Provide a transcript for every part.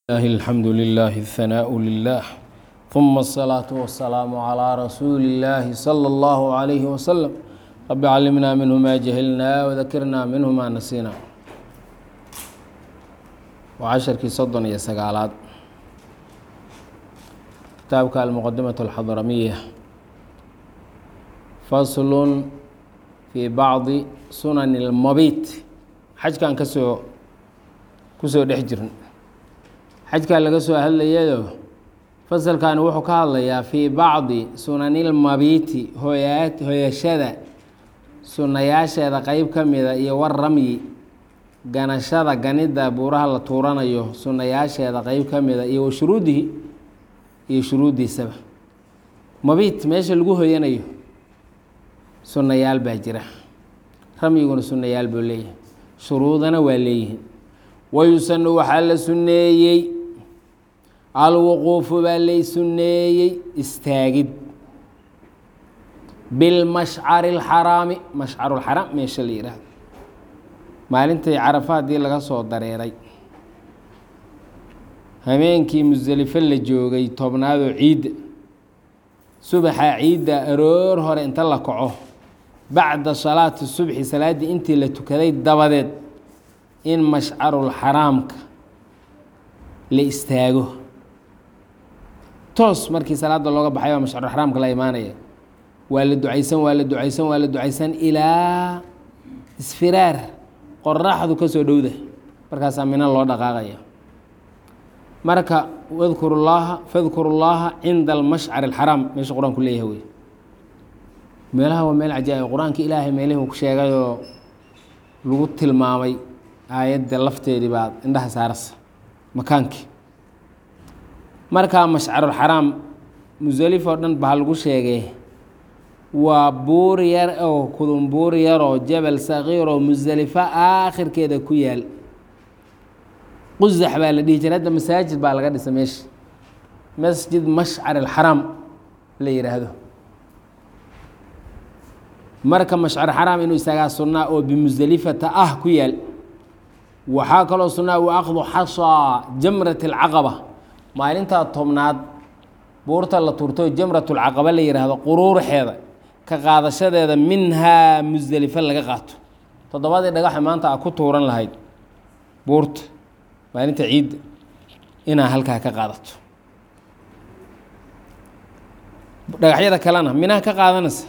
الله الحمد لله الثناء لله ثم الصلاة والسلام على رسول الله صلى الله عليه وسلم رب علمنا منه ما جهلنا وذكرنا منه ما نسينا وعشركii soddon iyo sagaalaad kitaabka almuqadimaة الxadramiya fasl fii bacdi sunan اlmabit xajkan kasoo kusoo dhex jirn xajkaa laga soo hadlayayo fasalkani wuxuu ka hadlayaa fii bacdi sunanilmabiiti hooya hooyashada sunayaasheeda qeyb ka mida iyo war ramyi ganashada ganida buuraha la tuuranayo sunayaasheeda qeyb ka mida iyo wa shuruudihi iyo shuruuddiisaba mabiit meesha lagu hoyanayo sunayaal baa jira ramyiguna sunayaal buu leeyahay shuruudana waa leeyihiin wayusanu waxaa la sunneeyey alwuquufu baa lay sunneeyey istaagid bilmashcari اlxaraami mashcarulxaraam meesha la yidhaahdo maalintii carafa haddii laga soo dareeray habeenkii musdelifo la joogay tobnaadoo ciidda subaxa ciidda aroor hore inta la kaco bacda salaati subxi salaaddii intii la tukaday dabadeed in mashcarulxaraamka la istaago toos markii salaada looga baxay baa mashcarulxaraamka la imaanaya waa la ducaysan waa la ducaysan waa la ducaysan ilaa isfiraar qoraxdu ka soo dhowda markaasaa mina loo dhaqaaqaya marka wadkuru llaaha fadkuru llaaha cinda almashcari alxaraam meesha qur-aanku leeyahay wey meelaha waa meel cajaa'ib qur-aanka ilaahay meelihii ku sheegayoo lagu tilmaamay aayadda lafteedii baad indhaha saarasa makaankii markaa mashcarulxaraam musalif oo dhan baa lagu sheegay waa buur yar oo kudun buur yaroo jabal sakiir oo musalifo aakhirkeeda ku yaal qusax baa la dhihi jira hadda masaajid baa laga dhisa meesha masjid mashcar alxaraam la yidhaahdo marka mashcar xaraam inuu isagaa sunnaa oo bimusalifata ah ku yaal waxaa kaloo sunnaa wa aqdu xasaa jamrat alcaqaba maalintaa tobnaad buurta la turto jamrat lcaqaba la yidhaahdo quruuraxeeda ka qaadashadeeda minhaa musdelifo laga qaato toddobadii dhagaxa maanta a ku tuuran lahayd buurta maalinta ciidda inaa halkaa ka qaadato dhagaxyada kalena minaha ka qaadanaysa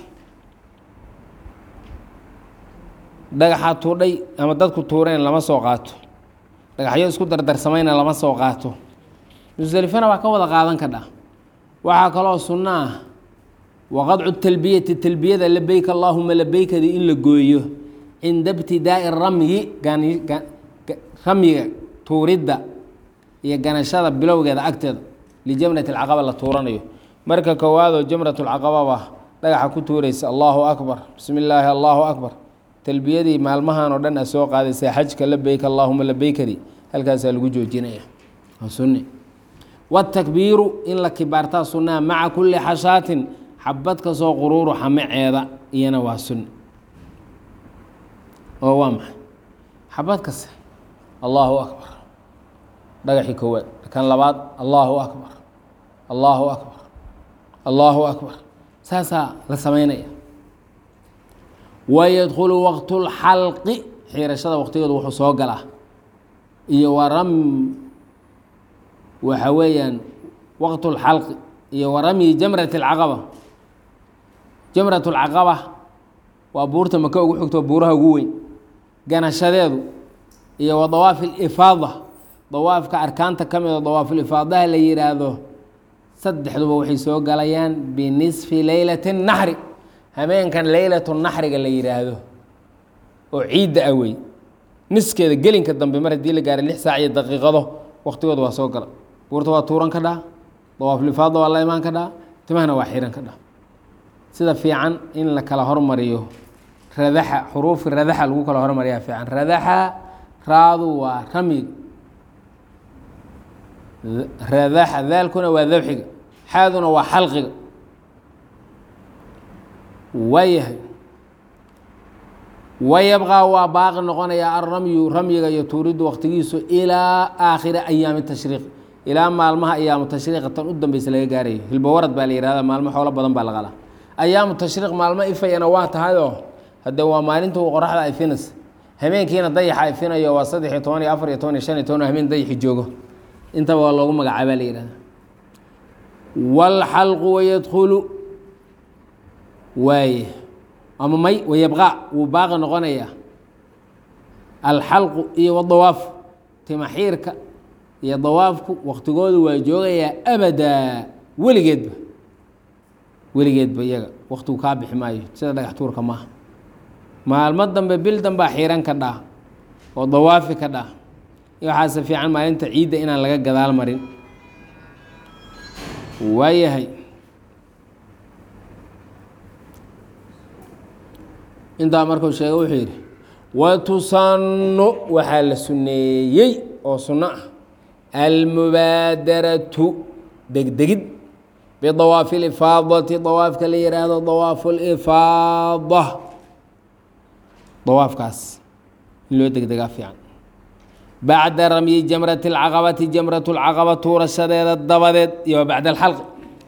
dhagaxaa tuudhay ama dadku tuureen lama soo qaato dhagaxyo isku dardarsamayna lama soo qaato musdelifana waa ka wada qaadan kadha waxaa kaloo sunno ah waqadcu talbiyati talbiyada labeyk allaahuma labeykadii in la gooyo cinda ibtidaa'i ramyi ramyiga tuuridda iyo ganashada bilowgeeda agteeda lijamrat alcaqaba la tuuranayo marka koowaadoo jamrat lcaqababa dhagaxa ku tuuraysa allaahu akbar bismi illaahi allaahu akbar talbiyadii maalmahan oo dhan a soo qaadaysa xajka labeyk allaahuma labeykadii halkaasaa lagu joojinaya sunni watakbiiru in la kibaartaa sunnaa maca kulli xashaatin xabad kasoo quruuru xamaceeda iyana waa sunni oo waa maxay xabad kase allaahu akbar dhagaxii koowaad kan labaad allaahu akbar allaahu akbar allaahu akbar saasaa la samaynaya wayadkhulu waqtu lxalqi xiirashada waqtigeedu wuxuu soo galaa iyo waram waxa weeyaan waqt اlxalqi iyo waramyi jamrat اlcaqaba jamrat اlcaqaba waa buurta maka ugu xigto buuraha ugu weyn ganashadeedu iyo wa dawaaf اlifaada dawaafka arkaanta ka mida dawaafulifaadaha la yihaahdo saddexduba waxay soo galayaan binisfi leylat الnaxri habeenkan leylat naxriga la yihaahdo oo ciidda ah wey niskeeda gelinka dambe mar haddii la gaaray lix saac iyo daqiiqado waqtigooda waa soo gala buurta waa tuuran ka dhaa dawaaflifaada waa la imaan ka dhaa timahana waa xiran ka dhaa sida fiican in la kala hormariyo radaxa xuruufi radaxa lagu kala hormariyaa fiican radaxa raadu waa ramyiga radaxa daalkuna waa dabxiga xaaduna waa xalqiga waayahay wayabqaa waa baaqi noqonayaa alramyu ramyiga iyo tuuriddu waqtigiisu ilaa aakhiri ayaami tashriiq ilaa maalmaha ayaamu tashriiqa tan u dambeysa laga gaarayo hilbawarad baa la yihahda maalmo xoolo badan baa la qalaa ayaamu tashriiq maalmo ifayana waa tahayoo hadde waa maalinta qoraxda ifinaysa habeenkiina dayaxa ifinayo waa saddex iyo toban iyo afar iyo toban iyo shan iyo toban habeen dayaxi joogo intaba waa loogu magacaabaa la yihahda wاlxalqu wayadkulu waaye ama may wayabqaa wuu baaqi noqonaya alxalqu iyo wadawaaf timaxiirka iyo dawaafku waktigoodu waa joogayaa abadaa weligeedba weligeedba iyaga waktigu kaa bixi maayo sida dhagax tuurka maaha maalmo dambe bil dambaa xiiran ka dhaa oo dawaafi ka dhaa waxaase fiican maalinta ciidda inaan laga gadaal marin waayahay intaa markuu sheegay wuxuu yidhi watusannu waxaa la sunneeyey oo sunno ah almubaadaratu degdegid bidawaafi lifaadati dawaafka la yihaahdo dawaafu lifaada dawaafkaas in loo degdegaa fiican bacda ramyi jamrati اlcaqabati jamrat اlcaqaba tuurashadeeda dabadeed iyo bacda alxalqi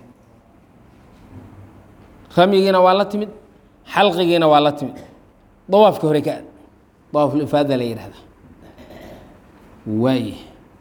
ramyigiina waa la timid xalqigiina waa la timid dawaafka hore ka aad dawaafulifaada la yihahda waaye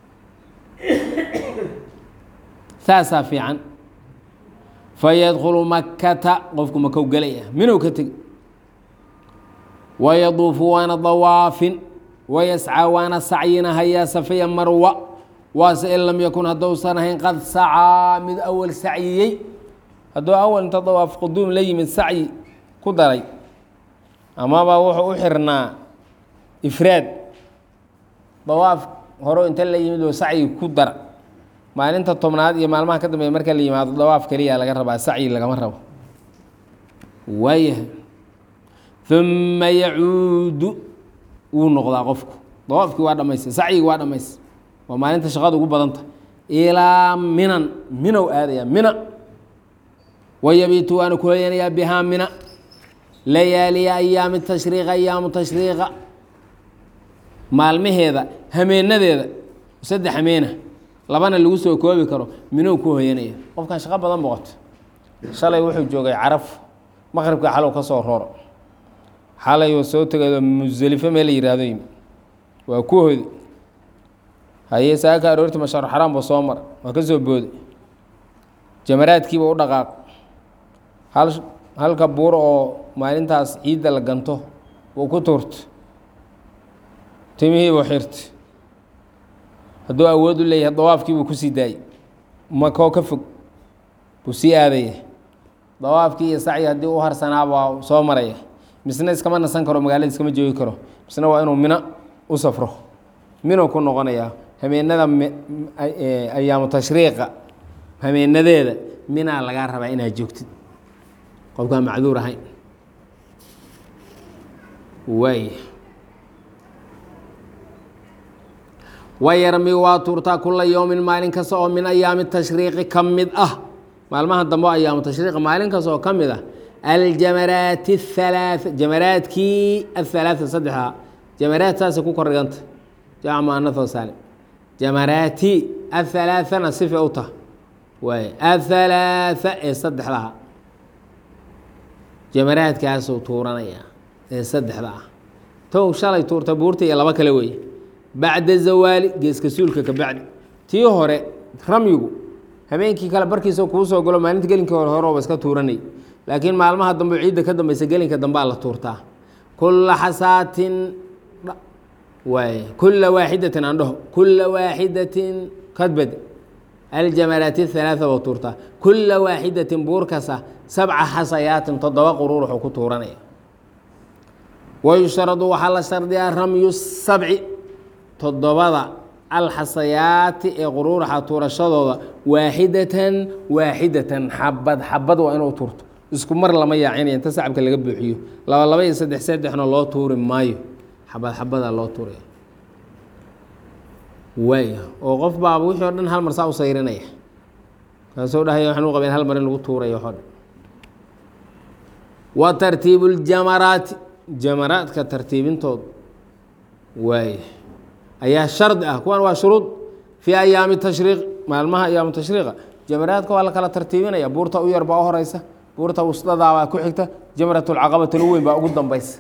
saasaa fiican fayadkulu makata qofku makow gelaya minow ka tegi wayaduufu waana dawaafin wayascaa waana sacyinahayaa safaya marwa waase in lam yakun haddousan ahayn qad sacaa mid awal sacyiyey hadduu awal inta dawaaf quduum la yimid sacyi ku daray amaba wuxuu u xirnaa ifraad dawaaf horo inta la yimid oo sacyi ku dara maalinta tobnaad iyo maalmaha ka dambeeya marka la yimaado dawaaf keliya laga rabaa sacyi lagama rabo waayahay uma yacuudu wuu noqdaa qofku dawaafkii waa dhamaystay sacyigii waa dhamaystay waa maalinta shaqada ugu badanta ilaa minan minow aadaya mina wayabiitu waana ku hoyanayaa bihaa mina layaaliya ayaami tashriiqa ayaamu tashriiqa maalmaheeda hameenadeeda saddex hameena labana lagu soo koobi karo minow ku hoyanaya qofkan shaqo badan boqoto shalay wuxuu joogay caraf maqribka xalow ka soo rooro xalay oo soo tegado muselifo meel la yihahdo yimi waa ku hodi haye saaka aroorti mashaar xaraam ba soo mara waa ka soo booday jamaraadkiiba u dhaqaaq hal halka buur oo maalintaas ciidda la ganto uu ku tuurta timihiibuu xirta hadduu awood u leeyahay dawaafkiibuu kusii daayey makoo ka fog buu sii aadaya dawaafkii iyo sacyi haddii u harsanaa waa soo maraya misna iskama nasan karo magaalada iskama joogi karo misna waa inuu mino u safro mino ku noqonayaa hameenada ayaamu tashriiqa hameenadeeda minaa lagaa rabaa inaad joogtid qofkaan macduur ahayn waay wayarmi waa tuurtaa kula yowmin maalin kasta oo min ayaami tashriiqi ka mid ah maalmaha dambe oo ayaamu tashriiqa maalin kasta oo ka mid ah aljamaraat الhalaaث jamaraadkii aلhalaaثa saddexdaa jamaraad saasay ku kordhiganta jamc muanaho saalim jamaraati aلhalaaثana sifa u tah waay aلhalaaثa ee saddexdaha jamaraadkaasuu tuuranaya ee saddexda ah tow shalay tuurta buurta iyo laba kale weeye bacda zawaali geeska suulka ka bacdi tii hore ramyigu habeenkii kale barkiisa kuu soo galo maalinta gelinkii hore horeba iska tuuranay laakiin maalmaha dambe ciidda ka dambeysa gelinka dambea la tuurtaa kula xasaatin waay kula waaxidatin aan dhaho kula waaxidatin kadbad aljamaraati halaaa buu tuurtaa kula waaxidatin buur kasta sabca xasayaatin toddoba quruur wuxuu ku tuuranaya wayushradu waxaa la shardiyaa ramyu sabci toddobada alxasayaati ee quruuraxa tuurashadooda waaxidatan waaxidatan xabad xabad waa inuu tuurto isku mar lama yaacinaya inta sacabka laga buuxiyo laba laba iyo saddex saddexna loo tuuri maayo xabad xabada loo tuuraya waaya oo qof baaba wixii o dhan hal mar saa u sayrinaya kaasoo dhahaya waxaan u qabeen hal mar in lagu tuurayo waxoo dhan wa tartiibu ljamaraati jamaraadka tartiibintooda waaya ayaa shardi ah kuwan waa shuruud fii ayaami tashriiq maalmaha ayaamu tashriiqa jamaraadka waa la kala tartiibinaya buurta u yar baa u horeysa buurta wusdadaabaa ku xigta jamratulcaqaba talo weyn baa ugu dambaysa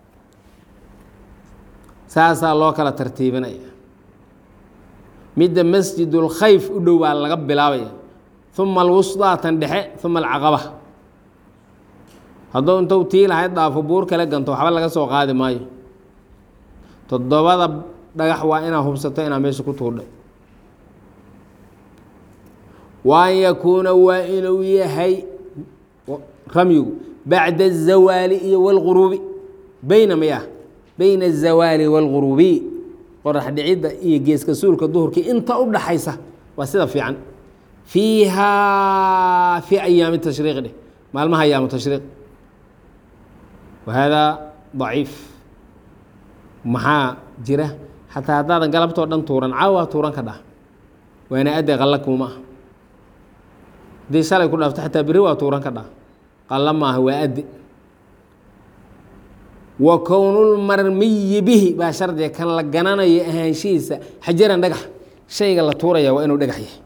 saasaa loo kala tartiibinaya midda masjidulkhayf u dhow baa laga bilaabaya uma alwusdaa tan dhexe uma alcaqaba hadduu intuu tii lahayd dhaafo buur kale ganto waxba laga soo qaadi maayo toddobada dhagax waa inaad hubsato inaad meesha ku tuurdhay wa an yakuuna waa inuu yahay ramyigu bacda azawaali iyo wاlguruubi beyna maya beyna azawaali wاlguruubi qorax dhicidda iyo geeska suulka duhurkii inta u dhaxaysa waa sida fiican fiihaa fii ayaami tashriiq dheh maalmaha ayaamu tashriiq wa haadaa daciif maxaa jira xataa haddaadan galabtoo dhan tuuran caawa tuuran ka dhah waana adde qalla kuuma ah haddii shalay ku dhaafto xataa beri waa tuuran ka dhah qalla maaha waa adde wa kownulmarmiyi bihi baa shardiga kan la gananayo ahaanshihiisa xajaran dhagax shayga la tuuraya waa inuu dhagax yahay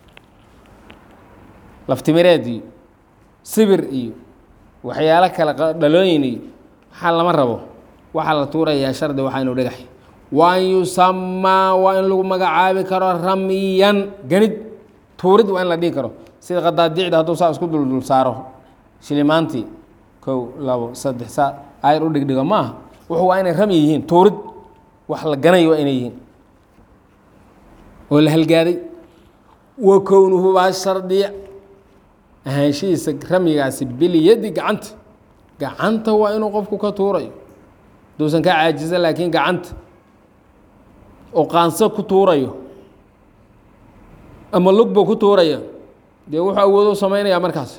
laftimireed iyo sibir iyo waxyaalo kale dhalooyin iyo waxaa lama rabo waxaa la tuurayaa shardi waxaa inuu dhagax yahay wa an yusamaa waa in lagu magacaabi karo ramyan ganid tuurid waa in la dhihi karo sida qadaadicda hadduu saa isku duldul saaro shilimaantii kow labo saddex saa ayar u dhigdhigo maaha wuxu waa inay rami yihiin tuurid wax la ganayo waa inay yihiin oo la halgaaday wa kownuhu baa shardiya ahaanshihiisa ramyigaasi bilyadi gacanta gacanta waa inuu qofku ka tuurayo haduusan ka caajisa laakiin gacanta oo qaanso ku tuurayo ama lugba ku tuuraya dee wuxuu awoodo samaynayaa markaas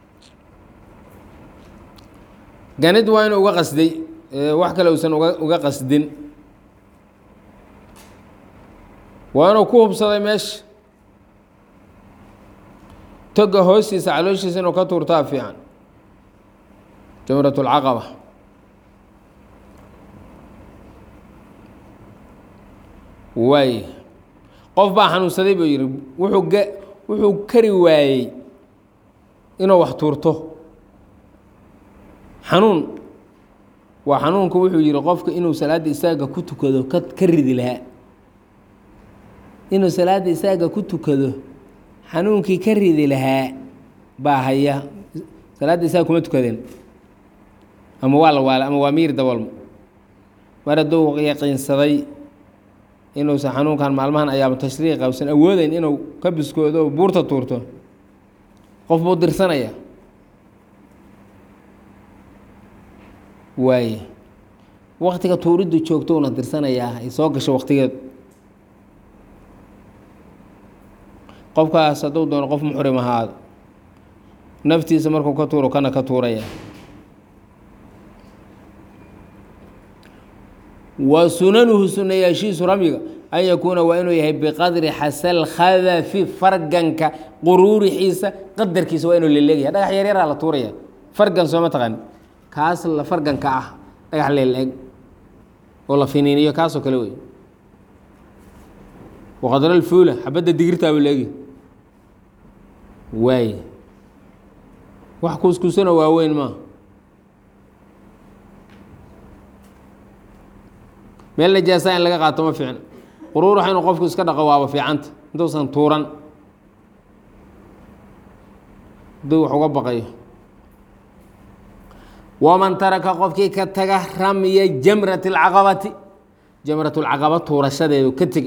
ganid waa inuu uga qasday wax kale uusan uga uga qasdin waa inuu ku hubsaday meesha toga hoostiisa calooshiisa inuu ka tuurtaa fiican jamrat اlcaqaba waay qof baa xanuunsaday buu yihi wuxuu ga wuxuu kari waayey inuu wax tuurto xanuun waa xanuunku wuxuu yihi qofka inuu salaadda istaaga ku tukado ka ka ridi lahaa inuu salaadda istaaga ku tukado xanuunkii ka ridi lahaa baa haya salaadda istaaga kuma tukadeen ama waa la waala ama waa miir dabalmo mar hadduu yaqiinsaday inuusan xanuunkan maalmahan ayaamu tashriiqa usan awoodeyn inuu ka biskoodo oo buurta tuurto qof buu dirsanaya waaye waktiga tuuriddu joogto una dirsanayaa ay soo gasho waktigeedu qofkaas hadduu doono qof muxrim ahaado naftiisa markuu ka tuuro kana ka tuuraya wa sunanuhu sunayaashiisu ramyiga an yakuuna waa inuu yahay biqadri xasal khadafi farganka quruurixiisa qadarkiisa waa inuu leleegaya dhagax yaryaraa la tuuraya fargan sooma taqaani kaas la farganka ah dhagax leeleeg oo la finiiniyo kaasoo kale wey waqadral fuula xabadda digirtaaba leegi waaye wax kuuskuusana waaweyn maa meel najaasa in laga qaato ma fiicna quruuraxa inuu qofku iska dhaqo waaba fiicanta intuusan tuuran hadduu wax uga baqayo waman taraka qofkii ka taga ramya jamrat اlcaqabati jamrat اlcaqaba tuurashadeedu ka tegi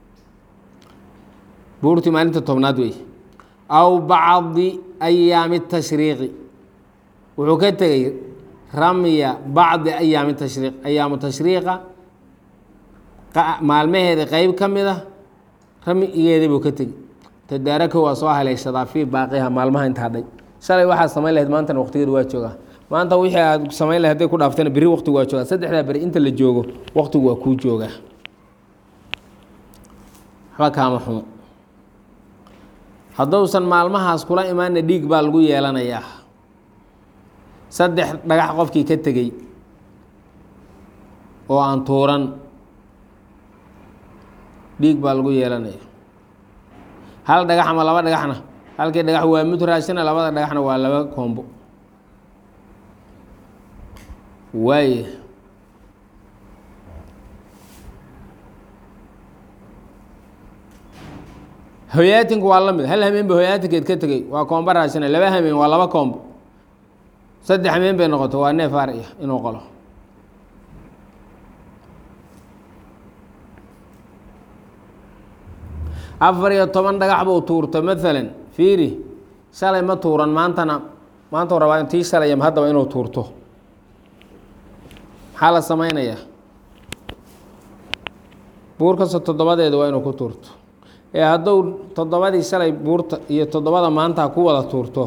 buurtii maalinta tobnaad wey aw bacdi ayaami tashriiqi wuxuu ka tegey ramya bacdi ayaami tashriiq ayaamu tashriiqa maalmaheeda qeyb ka mid a ramyigeeda buu ka tegi tadaaraka waa soo haleeshadaa fii baaqiha maalmaha inta hadhay shalay waxaad samayn lahayd maantana waqtigeedu waa joogaa maanta wixii aad samayn lahayd hadday ku dhaaftana berri waqtigu waa joogaa saddexdaa beri inta la joogo waqtigu waa kuu joogaa waxba kaama xumo hadduusan maalmahaas kula imaana dhiig baa lagu yeelanayaa saddex dhagax qofkii ka tegey oo aan tuuran dhiig baa lagu yeelanaya hal dhagax ama laba dhagaxna halkii dhagax waa mud raashina labada dhagaxna waa laba koombo waaya hoyaatinku waa la mid hal hameen ba hoyaatinkeed ka tegey waa koombo raashina laba hameen waa laba koombo saddex hameen bay noqoto waa neef ariya inuu qalo afar iyo toban dhagax buu tuurto maalan fiiri shalay ma tuuran maantana maanta u rabaa tii shalayam haddaba inuu tuurto maxaa la samaynayaa buur kasta toddobadeeda waa inuu ku tuurto ee hadduu toddobadii shalay buurta iyo toddobada maanta ku wada tuurto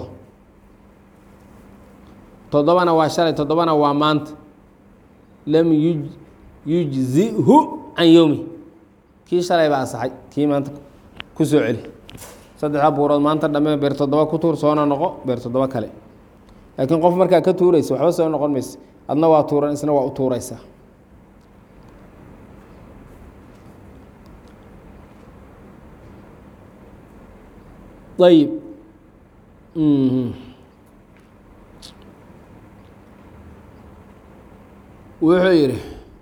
toddobana waa shalay toddobana waa maanta lam yuj yujzihu can yowmi kii shalay baa asaxay kii maanta ku soo celi saddexda buurood maanta dhamme beer toddoba ku tuur soona noqo beer toddoba kale laakiin qof markaa ka tuuraysa waxba soo noqon maysa adna waa tuuran isna waa u tuuraysaa ayib wuxuu yidhi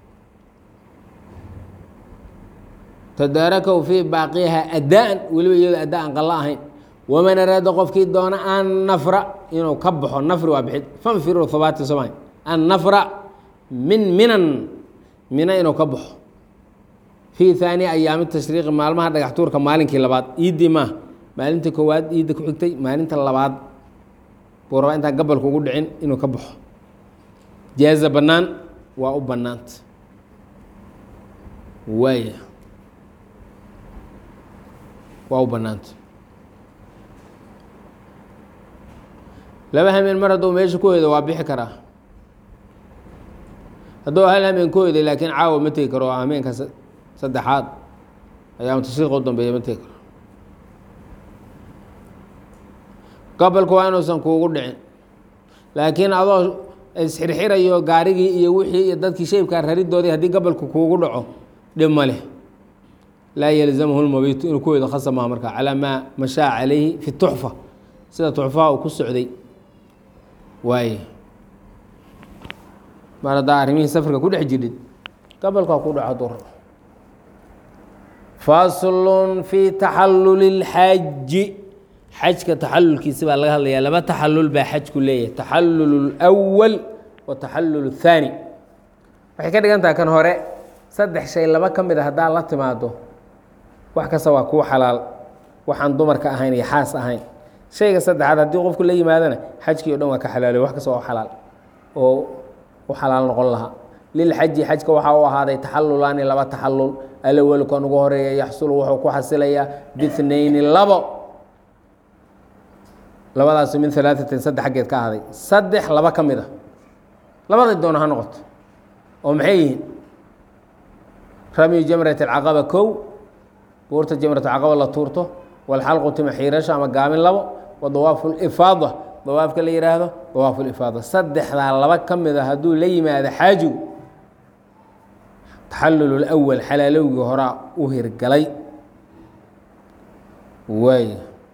tadaarakahu fii baaqiha addaan weliba iyado adda aan qalla ahayn waman araada qofkii doona an nafra inuu ka baxo nafri waa bixid fanfiru habaati soma an nafra min minan mina inuu ka baxo fii haani ayaami tashriiqi maalmaha dhagax tuurka maalinkii labaad iiddii maa maalinta koowaad iidda ku xigtay maalinta labaad buu rabaa intaan gabalka ugu dhicin inuu ka baxo jaaza bannaan waa u bannaanta waaya waa u bannaanta laba hameen mar hadduu meesha ku hoydo waa bixi karaa hadduu hal hameen ku hoyday laakiin caawa ma tegi karo hameenka saddexaad ayaama tashriiqa u dambeeya ma tegi karo gabalku waa inuusan kuugu dhicin laakiin adoo isxirxirayo gaarigii iyo wixii iyo dadkii shaybkaa raridoodii haddii gabalku kuugu dhaco dhib ma leh laa yalzamhu lmabitu inuu ku weydo khasab maha markaa calaa maa mashaa calayhi fi tuxfa sida tuxfaha uu ku socday waaye mar haddaa arrimihii safarka ku dhex jirid gabalkaa ku dhaco hadduu rabo faslun fi taxalluli اlxaaji xajka taxalulkiisi baa laga hadlayaa laba taxalul baa xajku leeyahay taxallul اlأwal wa taxallul الthaani waxay ka dhigan taha kan hore saddex shay laba ka mid a haddaa la timaado wax kasta waa kuu xalaal waxaan dumarka ahayn iyo xaas ahayn shayga saddexaad haddii qofku la yimaadana xajkii o dhan waa ka xalaaloy wax kasta oo xalaal oo u xalaal noqon lahaa lilxaji xajka waxaa u ahaaday taxalulaani laba taxalul alawal kan ugu horeeya yaxsulu wuxuu ku xasilayaa bihnayni labo labadaas min alaaatin saddex xaggeed ka ahaaday saddex laba ka mid a labaday doona ha noqoto oo maxay yihiin ramyu jamrat alcaqaba kow buurta jamrat alcaqaba la tuurto walxalqu tima xiirasho ama gaabin labo wa dawaafu lifaada dawaafka la yihaahdo dawaafu lifaada saddexdaa laba ka mid a hadduu la yimaado xaajigu taxallul lwal xalaalowgii horaa u hirgalay waay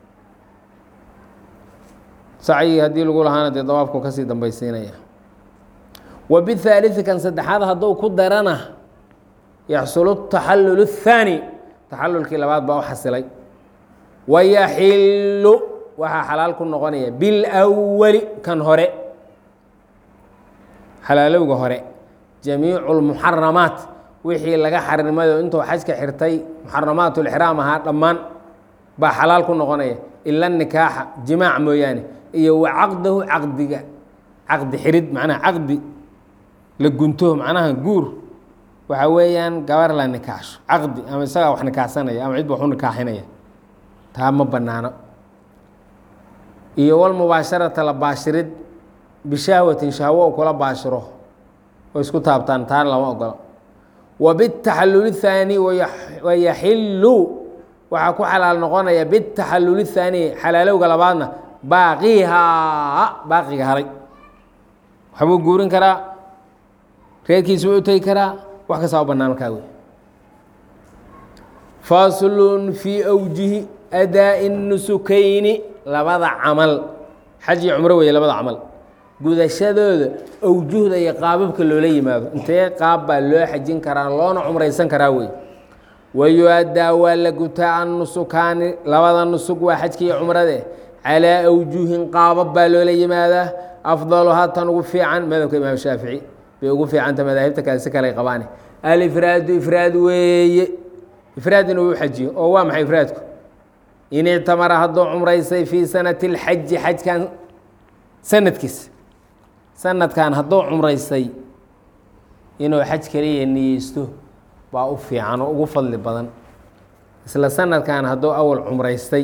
sacyigii haddii lagu lahaana dee dawaafku kasii dambaysiinaya wa bihaaliثi kan saddexaad hadduu ku darana yaxsulu taxallul الthaani taxallulkii labaad baa u xasilay wayaxilu waxaa xalaal ku noqonaya bilأwali kan hore xalaalowga hore jamiicu اlmuxaramaat wixii laga xarimay oo intuu xajka xirtay muxaramaat اlxraam ahaa dhammaan baa xalaal ku noqonaya ila nikaaxa jimaac mooyaane iyo wa caqdahu caqdiga caqdi xirid macnaha caqdi la gunto macnaha guur waxa weeyaan gabar la nikaaxsho caqdi ama isagaa wax nikaaxsanaya ama cid ba wax u nikaaxinaya taa ma banaano iyo walmubaasharata la baashirid bishahwatin shahwo u kula baashiro oo isku taabtaan taana lama ogola wa bitaxallul thaani wayaxilu waxaa ku xalaal noqonaya bitaxallul thaani xalaalowga labaadna baaqihaa baaqiga haray waxbuu guurin karaa reerkiisu u tegi karaa wax kastaa u banaan markaa wey faslun fii awjihi adaa'i nusukayni labada camal xaj iyo cumro weeye labada camal gudashadooda awjuhda iyo qaababka loola yimaado intee qaab baa loo xajin karaa loona cumraysan karaa wey wayu-addaa waa la gutaa annusukaani labada nusug waa xajka iyo cumrade calaa awjuhin qaabab baa loola yimaadaa afdaluhaa tan ugu fiican madhabka imaam shaafici bay ugu fiicanta madaahibta kale si kale qabaane alifraadu ifraad weeye ifraad inuu u xajiyo oo waa maxay ifraadku in ictamara hadduu cumraysay fii sanati اlxaji xajkan sanadkiisa sanadkan hadduu cumraysay inuu xaj kaliya niyeysto baa u fiican oo ugu fadli badan isla sanadkan hadduu awal cumraystay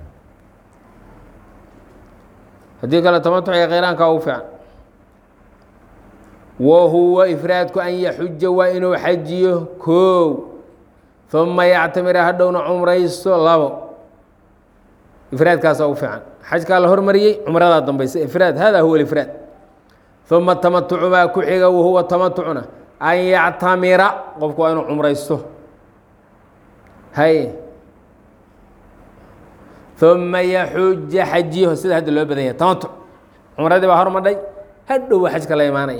haddii kale tamatuciga kheyraanka ugu fiican wa huwa ifraadku an yaxuja waa inuu xajiyo koow uma yactamira hadhowna cumraysto labo ifraadkaasa ugu fiican xajkaa la hormariyey cumradaa dambaysa ifraad hada huwa ifraad uma tamatucu baa ku xiga wahuwa tamatucna an yactamira qofku waa inuu cumraysto hay uma yaxuja xajiyaho sida hadda loo badan yahay tamatuc cumradii baa hormadhay hadhow waa xajka la imaanaya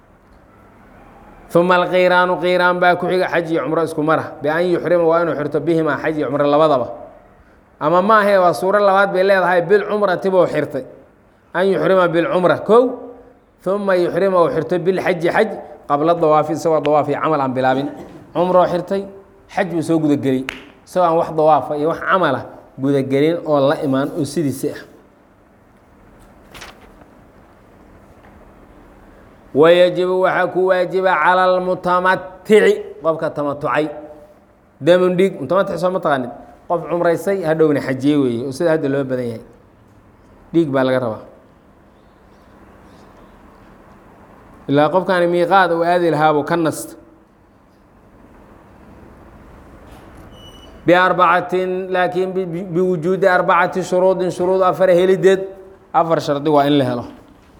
uma alqiiraanu qiiraan baa ku xiga xaj iyo cumro isku mara bian yuxrima waa inuu xirto bihimaa xaj iyo cumro labadaba ama ma ahe waa suuro labaad bay leedahay bilcumrati buu xirtay an yuxrima bilcumra kow uma yuxrima uu xirto bilxaji xaj qabla dawaafi isagoo dawaafi camal aan bilaabin cumroo xirtay xaj buu soo gudagelay isagoo aan wax dawaafa iyo wax camala gudagelin oo la imaan oo sidiisi ah wayajibu waxaa ku waajiba cala almutamatici qofka tamatucay damun dhiig mutamatic soo ma taqaanid qof cumraysay hadhowna xajiye weeye oo sida hadda loo badan yahay dhiig baa laga rabaa ilaa qofkaani miiqaad uu aadi lahaabuu ka nasta biarbacatin laakiin biwujuudi arbacati shuruudin shuruud afar helideed afar shardi waa in la helo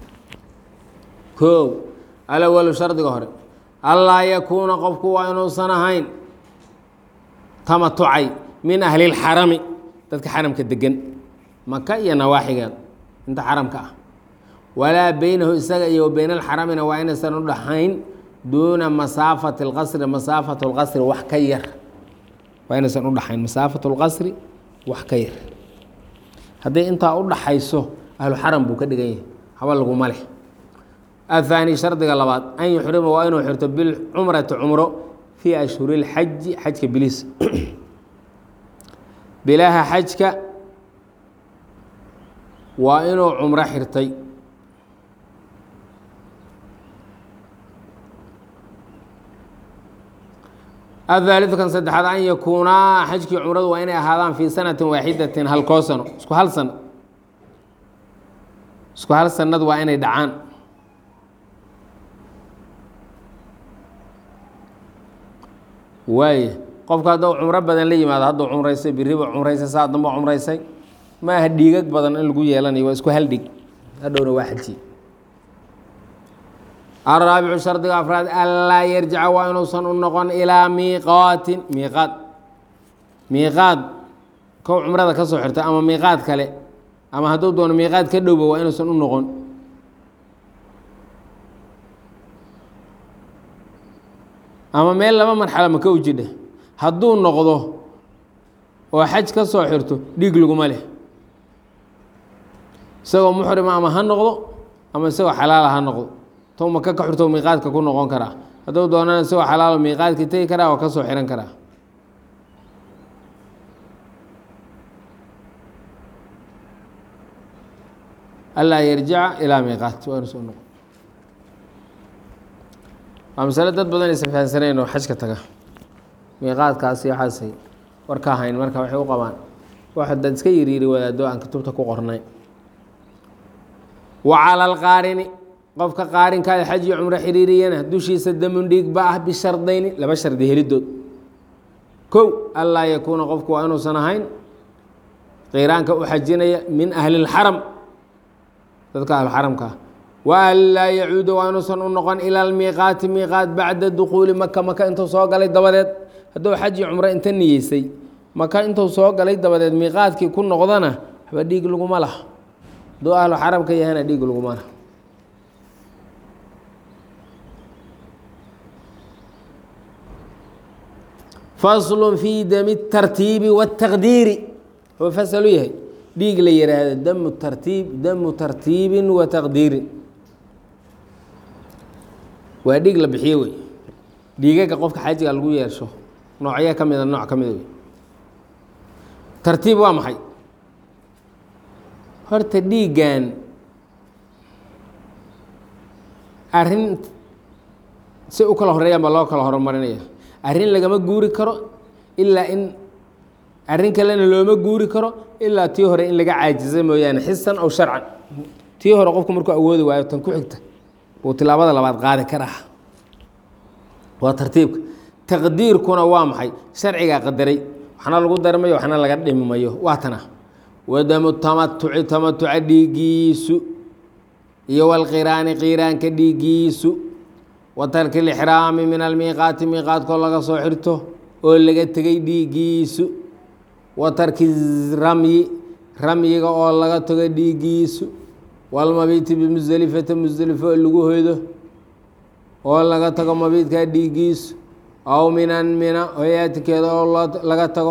koow alawalu shardiga hore allaa yakuuna qofku waa inuusan ahayn tamatucay min ahli اlxarami dadka xaramka degan maka iyo nawaaxigeed inta xaramka ah walaa beynahu isaga iyo wa beyn alxaramina waa inaysan u dhaxayn duuna masaafati اlqasri masaafat اlqasri wax ka yar waa inaysan u dhaxayn masaafat اlqasri wax ka yar hadday intaa u dhaxayso ahlu xaram buu ka dhigan yahay haba laguma leh aلثaanي shardiga labaad an yuxrima waa inuu xirto bilcumrati cumro fii ashhuri اlxaji xajka biliis bilaha xajka waa inuu cumro xirtay aلثaaliثu kan saddexaad an yakuunaa xajkii cumradu waa inay ahaadaan fii sanati waaxidatin halkoo sano isku hal sano isku hal sanad waa inay dhacaan waaye qofka hadduu cumro badan la yimaado hadduu cumraysay biriba cumraysay saa damba cumraysay ma aha dhiigag badan in lagu yeelanayo waa isku hal dhig hadhowna waa xaji araabicu shardiga afraad anlaa yarjica waa inuusan u noqon ilaa miiqaatin miiqaad miiqaad kow cumrada ka soo xirtay ama miiqaad kale ama hadduu doono miiqaad ka dhowba waa inuusan u noqon ama meel laba marxalo maka u jidha hadduu noqdo oo xaj ka soo xirto dhiig laguma leh isagoo muxrima ama ha noqdo ama isagoo xalaala ha noqdo tou maka ka xirto miiqaadka ku noqon karaa hadduu doonana isagoo xalaalo miiqaadkii tegi karaa oo ka soo xihan karaa alaa yarjica ilaa miiqaat waa inuu soo noqo waa masale dad badan aysan fahansaneyn oo xajka taga miiqaadkaasi waxaasay war ka hayn marka waxay u qabaan wax dad iska yiriiri wadaado aan kutubta ku qornay wa cala alqaarini qofka qaarinkaada xaj iyo cumro xiriiriyana dushiisa damun dhiig ba ah bishardayni laba shardi helidood kow anlaa yakuuna qofku waa inuusan ahayn qiiraanka u xajinaya min ahli اlxaram dadka ahluxaramka ah waan laa yacuuda waa inuusan u noqon ila almiiqaati miiqaat bacda dukuuli maka maka intuu soo galay dabadeed hadduu xaj iyo cumro inta niyeysay maka intuu soo galay dabadeed miiqaadkii ku noqdana waxba dhiig laguma laha hadduu ahlu xarabka yahana dhiig laguma laha faslu fi dami tartiibi wاtaqdiiri wuxuu fasal u yahay dhiig la yihaahdo damu tartiib damu tartiibin wa taqdiirin waa dhiig la bixiye wey dhiigaga qofka xajiga lagu yeesho noocyo ka mida nooc ka mida wey tartiib waa maxay horta dhiiggan arrin si u kala horeeyaan baa loo kala horumarinaya arrin lagama guuri karo ilaa in arrin kalena looma guuri karo ilaa tii hore in laga caajisa mooyaane xisan aw sharcan tii hore qofku markuu awoodi waayo tan ku xigta buu tilaabada labaad qaadi karaa waa tartiibka taqdiirkuna waa maxay sharcigaa qadaray waxna lagu darmayo waxna laga dhimimayo waa tana wadamu tamatuci tamatuca dhiigiisu iyo walqiraani qiraanka dhiigiisu wa tarki lixraami min almiiqaati miiqaadkoo laga soo xirto oo laga tegay dhiigiisu wa tarki ramyi ramyiga oo laga tago dhiigiisu walmabiiti bimusdelifata musdelifo oo lagu hoydo oo laga tago mabiidkaa dhiigiisu aw minan mina hoyaatikeeda oo laga tago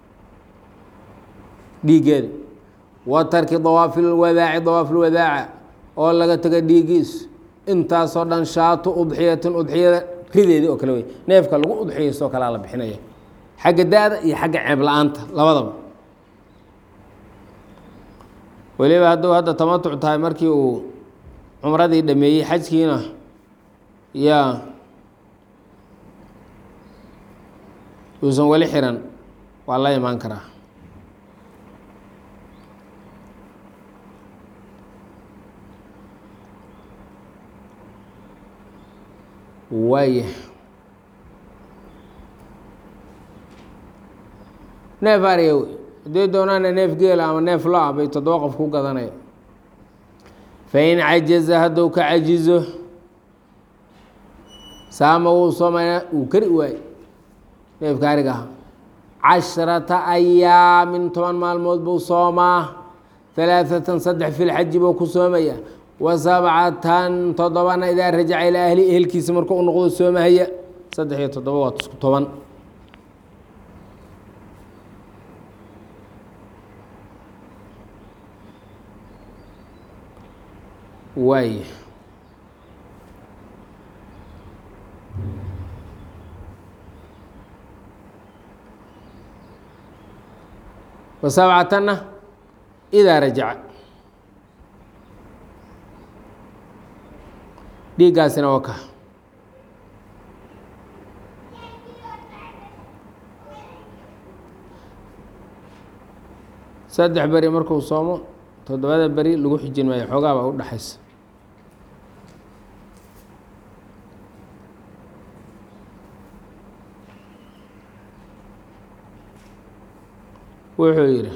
dhiiggeeda wa tarki dawaafi lwadaaci dawaaf lwadaaca oo laga tago dhiigiisu intaasoo dhan shaatu udxiyatin udxiyada rideedii oo kale wey neefka lagu udxiyaystoo kalea la bixinaya xagga da-da iyo xagga ceeb la-aanta labadaba weliba hadduu hadda tamatuc tahay markii uu cumradii dhameeyey xajkiina yaa uusan weli xiran waa la imaan karaa waaya neef ariya wey hadday doonaana neef geela ama neef lo-a bay toddoba qof ku gadanaya fain cajaza hadduu ka cajizo saama wuu soomaya uu kari waaye neefka ariga aha casharata ayaamin toban maalmood buu soomaa halaaثatan saddex fi lxaji buu ku soomaya wa sabcatan toddobana idaa rajaca ilaa ahli ehelkiisa marka u noqdo soomahaya saddex iyo toddoba waa isku toban waay wa sabcatanna idaa rajaca dhiiggaasina waa ka saddex beri markuu soomo toddobada beri lagu xijin maayo xoogaa baa u dhexaysa wuxuu yidhi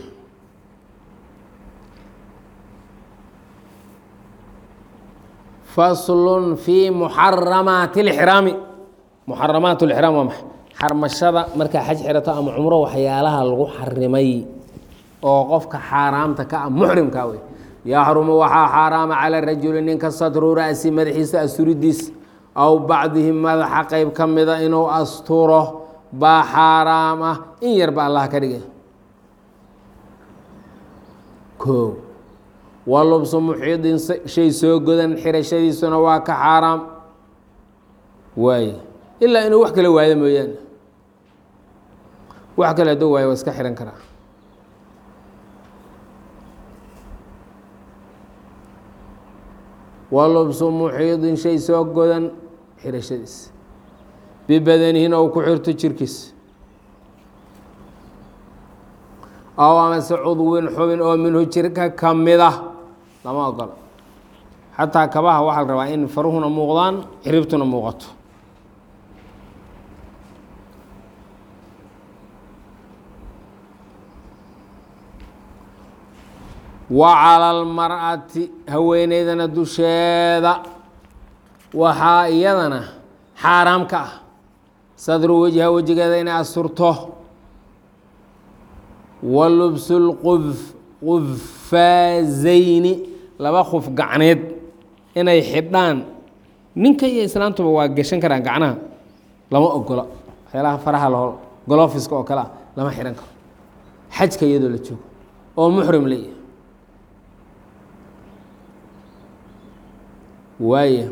faslun fii muxaramaati اlxraami muxaramaat اlxraam waa maxay xarmashada markaa xaj xirato ama cumro waxyaalaha lagu xarimay oo qofka xaaraamta ka ah muxrimka wey yaxrumu waxaa xaaraama cala rajuli ninka satru ra'si madaxiisa asturidiis aw bacdihi madaxa qeyb ka mida inuu asturo baa xaaraam ah in yarba allah ka dhigay o wa lubsu muxiidin shay soo godan xirashadiisuna waa ka xaaraam waaye ilaa inuu wax kala waayo mooyaane wax kale hadduu waayo waa iska xihan karaa wa lubsu muxiidin shay soo godan xirashadiis bibadanihin ou ku xirto jirkiis aw amase cudwin xubin oo minhu jirka ka mid ah lama ogolo xataa kabaha waxaa la rabaa in faruhuna muuqdaan xiribtuna muuqato wa cala almar'ati haweeneydana dusheeda waxaa iyadana xaaraam ka ah sadru wejha wejigeeda inay asturto walubsu lquffaazayni laba qof gacneed inay xidhaan ninka iyo islaantuba waa gashan karaan gacnaha lama ogola waxyaalaha faraha laho golofiska oo kale ah lama xidhan karo xajka iyadoo la joogo oo muxrim leeyahay waaya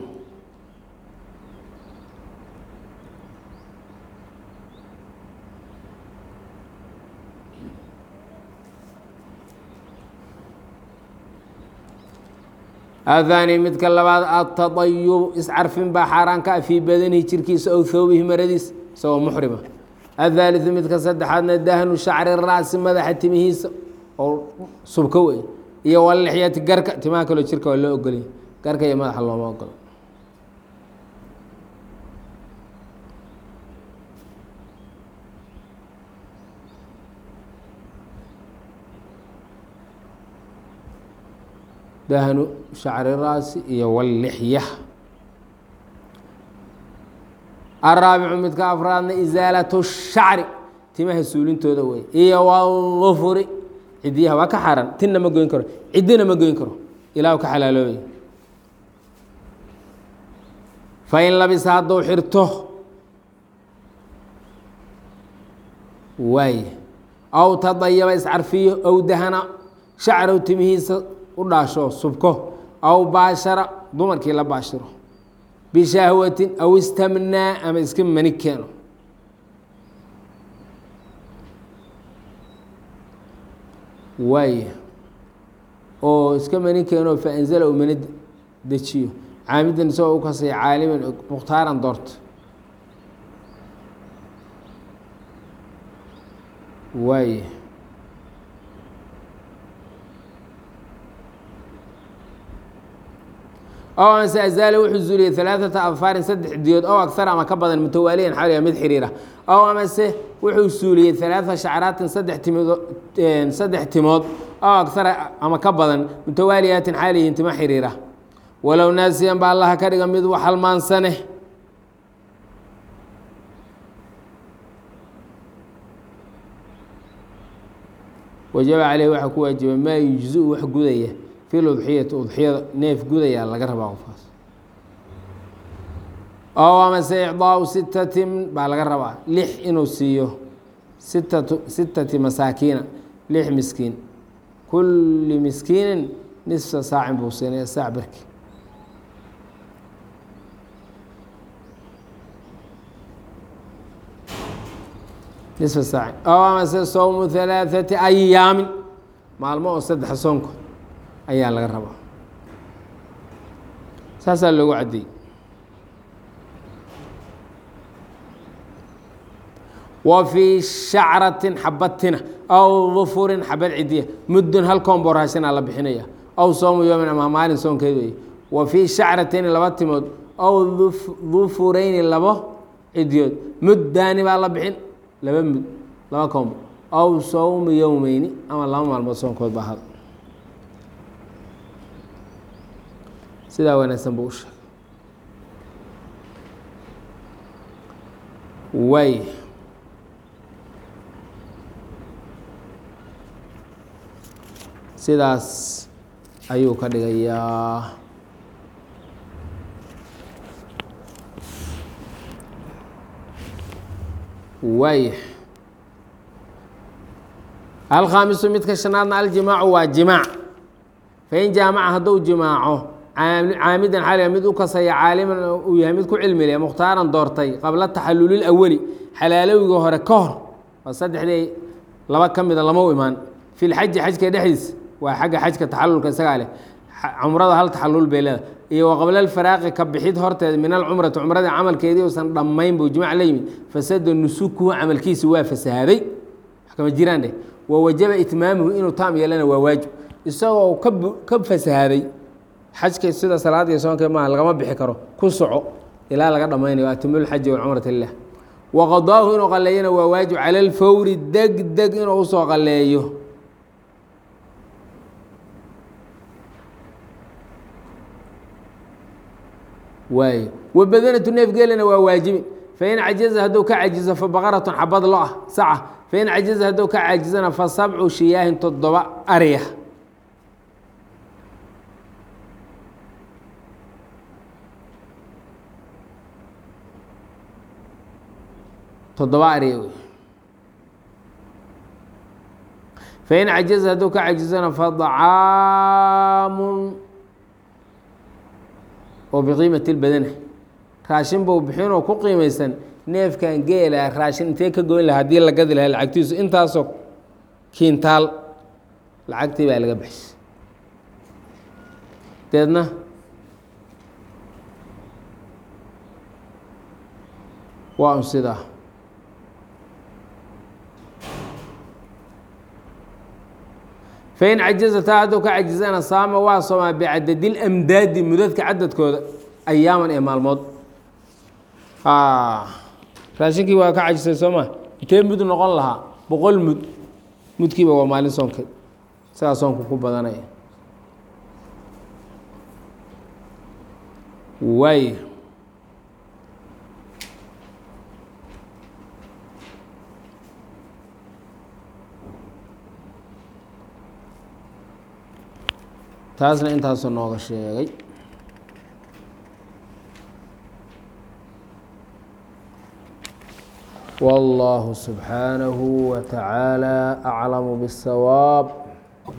ahaani midka labaad atadayub iscarfin baa xaaraan ka ah fii badanihi jirkiisa ow thoobihi maradiis isagoo muxrima athaaliu midka saddexaadna dahnu shacri ra'si madaxa timihiisa oo subka wey iyo walixyati garka timaha kaloo jirka waa loo ogolya garka iyo madaxa looma ogolo dahnu shacri ra'si iyo wallixya araabicu midka afraadna isaalatu shacri timaha suulintooda wey iyo wlufuri cidiyaha waa ka xaaran tinna ma goyn karo ciddina ma goyn karo ilah ka xalaaloobay fain labisa hadduu xirto waay aw tadayaba iscarfiyo ow dahana shacrow timihiisa u dhaasho subko aw baashara dumarkii la baashiro bishahwatin aw istamnaa ama iska mani keeno waaya oo iska mani keeno faanzala uu mani dejiyo caamidan isagoo u kasay caaliman mukhtaaran doorto waaya ow amase azaala wuxuu zuuliyey alaaثata adfaarin saddex diyood ow agar ama ka badan mutawaaliyan xaliya mid xiriira ow amase wuxuu suuliyey alaaثa shacraatin saddex timood saddex timood ow agara ama ka badan mutawaaliyaatin xaaliyihin timo xiriira walow naasiyan ba allaha ka dhiga mid wax halmaansane wajaba caleyh waxaa ku waajiba maa yujzu wax gudaya fi ludxiyati udxiyada neef gudaya laga rabaa qofkaas ow amase icdaau sitatin baa laga rabaa lix inuu siiyo sitatu sitati masaakiina lix miskiin kulli miskiinin nisfa saacin buu siinaya saac barki nisfa saacin ow amase sowmu halaaثati ayaamin maalmo oo saddexa soonkood ayaa laga rabaa saasaa loogu caddeeyey wa fii shacratin xabatina aw dufurin xabad cidiya muddun hal koomboor raashinaa la bixinaya aw soomu yoomin ama maalin soonkeed wey wa fii shacratayni laba timood aw dufurayni labo cidiyood muddaani baa la bixin laba mud laba koombo aw sowmu yowmeyni ama laba maalmood soonkood baa hada sidaa wanaagsan buu u sheegay waay sidaas ayuu ka dhigayaa waay alkhaamisu midka shanaadna aljimaacu waa jimaac fain jaamaca hadduu jimaaco caamidan xaliga mid u kasaya caaliman uu yahay mid ku cilmile mukhtaaran doortay qabla taxalulil awali xalaalowiga hore ka hor waa saddexdii laba ka mida lama u imaan fi lxaji xajka dhexdiisa waa xagga xajka taxalulka isagaa leh cumrada hal taxalul bay leeda iyo wa qabla alfaraaqi ka bixid horteeda min alcumrati cumradii camalkeedii uusan dhammayn buu jimaac la yimid fasada nusukuhu camalkiisi waa fasahaaday wax kama jiraan dheh wa wajaba itmaamuhu inuu taam yeelana waa waajib isagoo ka fasahaaday xajka sida salaad iyo soonka maaha lagama bixi karo ku soco ilaa laga dhammaynayo atimulxaji walcumrata lilah wa qadaahu inuu qaleeyana waa waajib cala alfawri deg deg inuu usoo qaleeyo waay wabadanatu neef geelina waa waajibin fain cajaza hadduu ka cajizo fa baqaratun xabad lo ah saca fain cajiza hadduu ka caajizana fa sabcu shiyaahin toddoba ariya toddoba ariya wey fain cajiza hadduu ka cajizana fadacaamun oo biqiimati lbadana raashin buu bixinoo ku qiimaysan neefkan geela raashin intee ka goyn laha hadii la gadi lahaa lacagtiisu intaasoo kiintaal lacagtii baa laga baxshay deedna waa un sidaa fain cajiza taa hadduu ka cajizana saama waa soomaa bicadadil amdaadi mudadka cadadkooda ayaaman ee maalmood raashinkii waa ka cajisay soo ma intee mud noqon lahaa boqol mud mudkiiba waa maalin soonka sidaa soonku ku badanaya waay taasna intaasuu nooga sheegay والله سبحانه وتعالى أعلم بالصواب